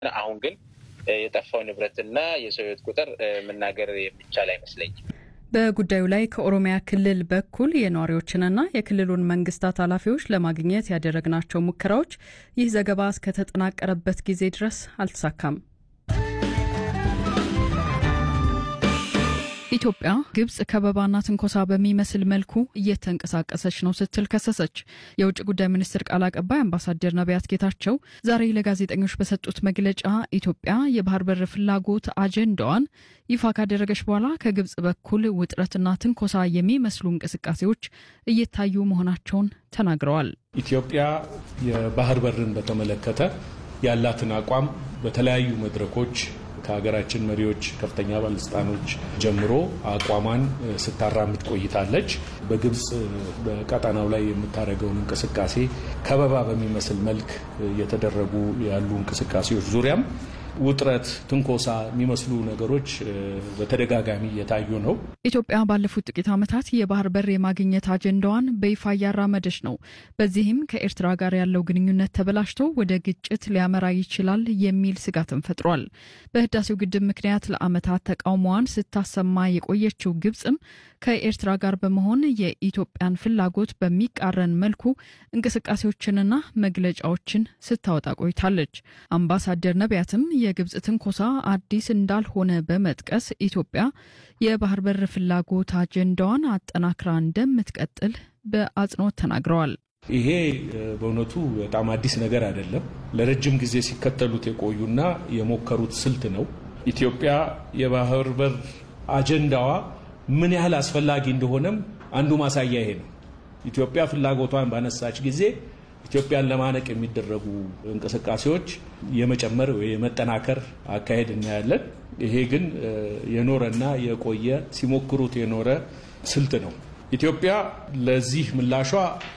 አሁን ግን የጠፋው ንብረትና የሰው ሕይወት ቁጥር መናገር የሚቻል አይመስለኝም። በጉዳዩ ላይ ከኦሮሚያ ክልል በኩል የነዋሪዎችንና የክልሉን መንግስታት ኃላፊዎች ለማግኘት ያደረግናቸው ሙከራዎች ይህ ዘገባ እስከተጠናቀረበት ጊዜ ድረስ አልተሳካም። ኢትዮጵያ ግብጽ ከበባና ትንኮሳ በሚመስል መልኩ እየተንቀሳቀሰች ነው ስትል ከሰሰች። የውጭ ጉዳይ ሚኒስትር ቃል አቀባይ አምባሳደር ነቢያት ጌታቸው ዛሬ ለጋዜጠኞች በሰጡት መግለጫ ኢትዮጵያ የባህር በር ፍላጎት አጀንዳዋን ይፋ ካደረገች በኋላ ከግብጽ በኩል ውጥረትና ትንኮሳ የሚመስሉ እንቅስቃሴዎች እየታዩ መሆናቸውን ተናግረዋል። ኢትዮጵያ የባህር በርን በተመለከተ ያላትን አቋም በተለያዩ መድረኮች ከሀገራችን መሪዎች ከፍተኛ ባለስልጣኖች ጀምሮ አቋሟን ስታራምድ ቆይታለች። በግብጽ በቀጠናው ላይ የምታደርገውን እንቅስቃሴ ከበባ በሚመስል መልክ እየተደረጉ ያሉ እንቅስቃሴዎች ዙሪያም ውጥረት፣ ትንኮሳ የሚመስሉ ነገሮች በተደጋጋሚ እየታዩ ነው። ኢትዮጵያ ባለፉት ጥቂት ዓመታት የባህር በር የማግኘት አጀንዳዋን በይፋ እያራመደች ነው። በዚህም ከኤርትራ ጋር ያለው ግንኙነት ተበላሽቶ ወደ ግጭት ሊያመራ ይችላል የሚል ስጋትን ፈጥሯል። በህዳሴው ግድብ ምክንያት ለዓመታት ተቃውሞዋን ስታሰማ የቆየችው ግብጽም ከኤርትራ ጋር በመሆን የኢትዮጵያን ፍላጎት በሚቃረን መልኩ እንቅስቃሴዎችንና መግለጫዎችን ስታወጣ ቆይታለች። አምባሳደር ነቢያትም የግብጽ ትንኮሳ አዲስ እንዳልሆነ በመጥቀስ ኢትዮጵያ የባህር በር ፍላጎት አጀንዳዋን አጠናክራ እንደምትቀጥል በአጽንኦት ተናግረዋል። ይሄ በእውነቱ በጣም አዲስ ነገር አይደለም። ለረጅም ጊዜ ሲከተሉት የቆዩና የሞከሩት ስልት ነው። ኢትዮጵያ የባህር በር አጀንዳዋ ምን ያህል አስፈላጊ እንደሆነም አንዱ ማሳያ ይሄ ነው። ኢትዮጵያ ፍላጎቷን ባነሳች ጊዜ ኢትዮጵያን ለማነቅ የሚደረጉ እንቅስቃሴዎች የመጨመር ወይ የመጠናከር አካሄድ እናያለን። ይሄ ግን የኖረና የቆየ ሲሞክሩት የኖረ ስልት ነው። ኢትዮጵያ ለዚህ ምላሿ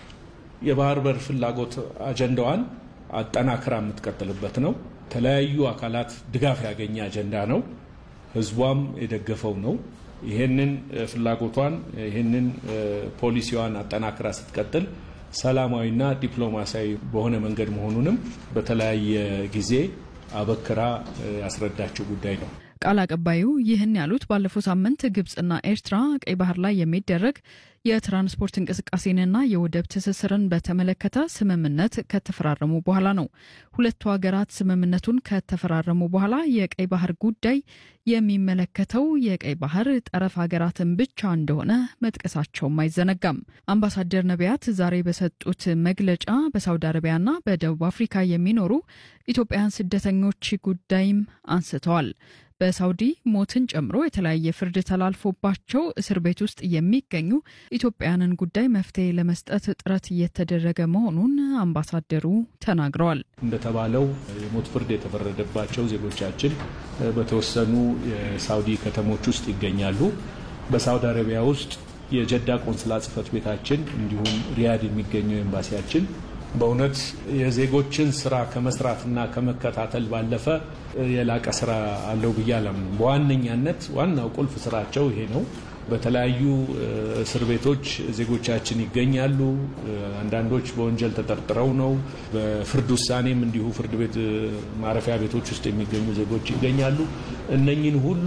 የባህር በር ፍላጎት አጀንዳዋን አጠናክራ የምትቀጥልበት ነው። የተለያዩ አካላት ድጋፍ ያገኘ አጀንዳ ነው። ሕዝቧም የደገፈው ነው። ይህንን ፍላጎቷን ይህንን ፖሊሲዋን አጠናክራ ስትቀጥል ሰላማዊና ዲፕሎማሲያዊ በሆነ መንገድ መሆኑንም በተለያየ ጊዜ አበክራ ያስረዳችው ጉዳይ ነው። ቃል አቀባዩ ይህን ያሉት ባለፈው ሳምንት ግብጽና ኤርትራ ቀይ ባህር ላይ የሚደረግ የትራንስፖርት እንቅስቃሴንና የወደብ ትስስርን በተመለከተ ስምምነት ከተፈራረሙ በኋላ ነው። ሁለቱ ሀገራት ስምምነቱን ከተፈራረሙ በኋላ የቀይ ባህር ጉዳይ የሚመለከተው የቀይ ባህር ጠረፍ ሀገራትን ብቻ እንደሆነ መጥቀሳቸውም አይዘነጋም። አምባሳደር ነቢያት ዛሬ በሰጡት መግለጫ በሳውዲ አረቢያና በደቡብ አፍሪካ የሚኖሩ ኢትዮጵያውያን ስደተኞች ጉዳይም አንስተዋል። በሳውዲ ሞትን ጨምሮ የተለያየ ፍርድ ተላልፎባቸው እስር ቤት ውስጥ የሚገኙ ኢትዮጵያውያንን ጉዳይ መፍትሄ ለመስጠት ጥረት እየተደረገ መሆኑን አምባሳደሩ ተናግረዋል። እንደተባለው የሞት ፍርድ የተፈረደባቸው ዜጎቻችን በተወሰኑ የሳውዲ ከተሞች ውስጥ ይገኛሉ። በሳውዲ አረቢያ ውስጥ የጀዳ ቆንስላ ጽሕፈት ቤታችን እንዲሁም ሪያድ የሚገኘው ኤምባሲያችን በእውነት የዜጎችን ስራ ከመስራትና ከመከታተል ባለፈ የላቀ ስራ አለው ብዬ አላምንም። በዋነኛነት ዋናው ቁልፍ ስራቸው ይሄ ነው። በተለያዩ እስር ቤቶች ዜጎቻችን ይገኛሉ። አንዳንዶች በወንጀል ተጠርጥረው ነው። በፍርድ ውሳኔም እንዲሁ ፍርድ ቤት ማረፊያ ቤቶች ውስጥ የሚገኙ ዜጎች ይገኛሉ። እነኝን ሁሉ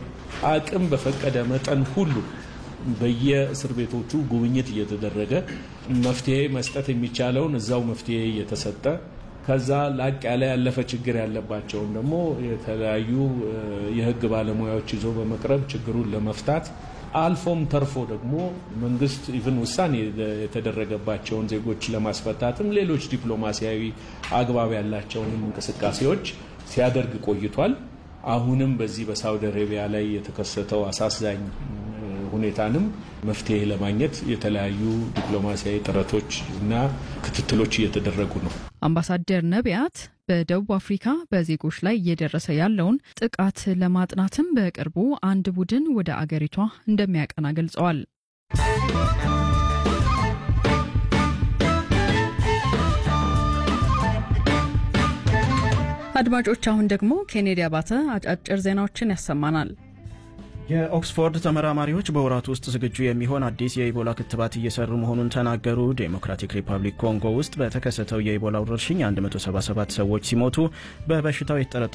አቅም በፈቀደ መጠን ሁሉ በየእስር ቤቶቹ ጉብኝት እየተደረገ መፍትሄ መስጠት የሚቻለውን እዛው መፍትሄ እየተሰጠ ከዛ ላቅ ያለ ያለፈ ችግር ያለባቸውን ደግሞ የተለያዩ የሕግ ባለሙያዎች ይዞ በመቅረብ ችግሩን ለመፍታት አልፎም ተርፎ ደግሞ መንግስት ኢቭን ውሳኔ የተደረገባቸውን ዜጎች ለማስፈታትም ሌሎች ዲፕሎማሲያዊ አግባብ ያላቸውንም እንቅስቃሴዎች ሲያደርግ ቆይቷል። አሁንም በዚህ በሳውዲ አረቢያ ላይ የተከሰተው አሳዛኝ ሁኔታንም መፍትሄ ለማግኘት የተለያዩ ዲፕሎማሲያዊ ጥረቶች እና ክትትሎች እየተደረጉ ነው። አምባሳደር ነቢያት በደቡብ አፍሪካ በዜጎች ላይ እየደረሰ ያለውን ጥቃት ለማጥናትም በቅርቡ አንድ ቡድን ወደ አገሪቷ እንደሚያቀና ገልጸዋል። አድማጮች፣ አሁን ደግሞ ኬኔዲ አባተ አጫጭር ዜናዎችን ያሰማናል። የኦክስፎርድ ተመራማሪዎች በወራት ውስጥ ዝግጁ የሚሆን አዲስ የኢቦላ ክትባት እየሰሩ መሆኑን ተናገሩ። ዴሞክራቲክ ሪፐብሊክ ኮንጎ ውስጥ በተከሰተው የኢቦላ ወረርሽኝ 177 ሰዎች ሲሞቱ በበሽታው የተጠረጠሩ